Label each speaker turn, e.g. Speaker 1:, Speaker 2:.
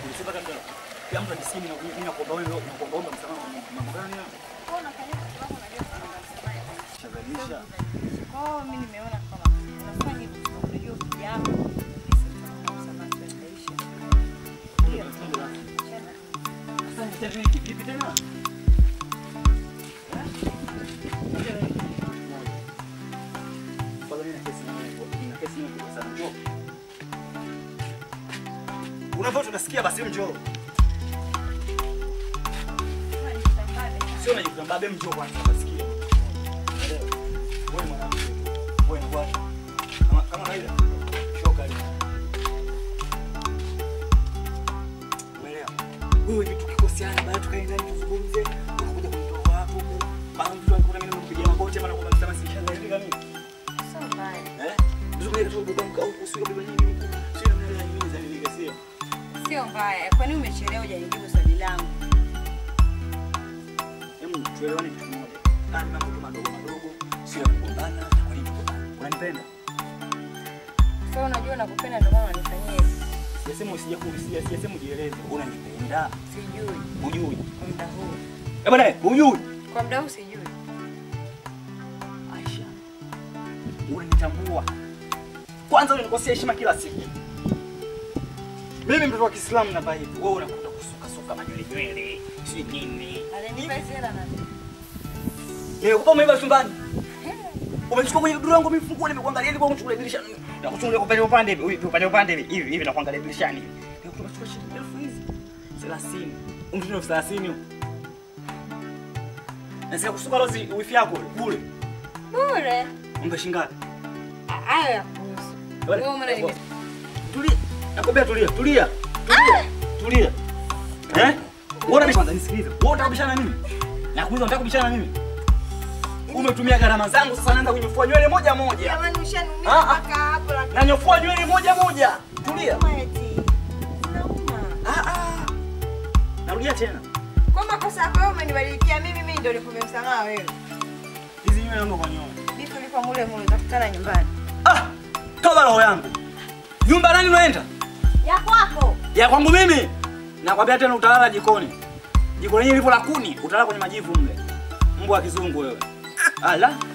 Speaker 1: Ulisema kama kila mtu ajisikie mimi na- mimi nakuomba wewe nakuomba omba msamaha kwa mambo gani hayo?
Speaker 2: Kwa hiyo unafanya kwa sababu unajua kwamba msamaha
Speaker 1: Shazalisha.
Speaker 2: Kwa hiyo mimi nimeona kama unafanya hivyo kwa sababu unajua ukija hapo msamaha tutaisha. Ndio. Chana.
Speaker 1: Sasa nitafanya kipi tena? Kwanza mimi na kesi na wewe, nina kesi nyingi sana. Njoo. Unavyo tunasikia basi njoo. Sio unajikuta mbabe mjoo kwanza unasikia. Unaelewa? Wewe mwanamke. Wewe ni bwana. Kama kama kawaida. Shoka ile. Umeelewa? Wewe vitu kikoseana baada tukaenda ndani tuzungumze, unakuja kunitoa hapo. Bana mtu anakuwa mimi nimpigia magoti maana kwa msamaha si inshallah ndio mimi.
Speaker 2: Sio mbaya.
Speaker 1: Eh? Mzunguke tu baba mkao usio baba nyingi. Sio mnaelewa nyingi za nini sio?
Speaker 2: Sio mbaya. Kwa nini umechelewa hujanijibu swali langu?
Speaker 1: Hebu tuelewane kitu kimoja. Haya mambo tu madogo madogo, sio ya kugombana, kwa nini tugombane? Unanipenda?
Speaker 2: Sasa unajua nakupenda ndio maana unanifanyia hivi.
Speaker 1: Sijasema usije kuulizia, sijasema ujieleze. Unanipenda?
Speaker 2: Sijui
Speaker 1: Hujui.
Speaker 2: kwa muda huu.
Speaker 1: Eh bwana, hujui.
Speaker 2: Kwa muda huu sijui.
Speaker 1: Aisha, unanitambua. Kwanza unanikosea heshima kila siku. Mimi mtoto wa Kiislamu na bai, wewe unakuta kusuka suka manywele nywele, si nini?
Speaker 2: Alinipa hizi hela na
Speaker 1: Nimekupa umeiba chumbani. Umechukua kwenye duru yangu mifungua nimekuangalia ili kwa kuchukua dirisha. Na kuchungulia upande upande hivi, hivi upande upande hivi, hivi hivi na kuangalia dirishani hivi. Nimekupa chukua shilingi elfu hizi. 30. Umtumie elfu 30 huko. Na sika kusuka rozi wifi yako bure.
Speaker 2: bure.
Speaker 1: Umbe shingapi?
Speaker 2: Hayo ya kuhusu. Wewe umeona nime
Speaker 1: Tulia. Nakwambia tulia, tulia. Tulia. Tulia. Eh? Wewe unabisha kwanza nisikilize. Wewe unataka kubishana na mimi? Nakuuliza unataka kubishana na mimi? Umetumia gharama zangu sasa naanza kunyofua nywele moja moja.
Speaker 2: Jamani ushanuumia
Speaker 1: Ah, ah.
Speaker 2: mpaka hapo lakini
Speaker 1: Nanyofua nywele moja moja. Tulia.
Speaker 2: eti. Nauma.
Speaker 1: Ah ah. Narudia tena.
Speaker 2: Kwa makosa yako wewe umenibadilikia mimi mimi ndio nikupe msamaha wewe.
Speaker 1: Hizi nywele naomba kwa nyoa.
Speaker 2: Vipi ulipo mule mule utakutana nyumbani?
Speaker 1: Ah! Toba roho yangu. Nyumba nani unaenda?
Speaker 2: Ya kwako.
Speaker 1: Ya kwangu mimi. Nakwambia tena utalala jikoni. Jiko lenyewe lipo la kuni, utalala kwenye majivu mle. Mbwa wa kizungu wewe. Ala.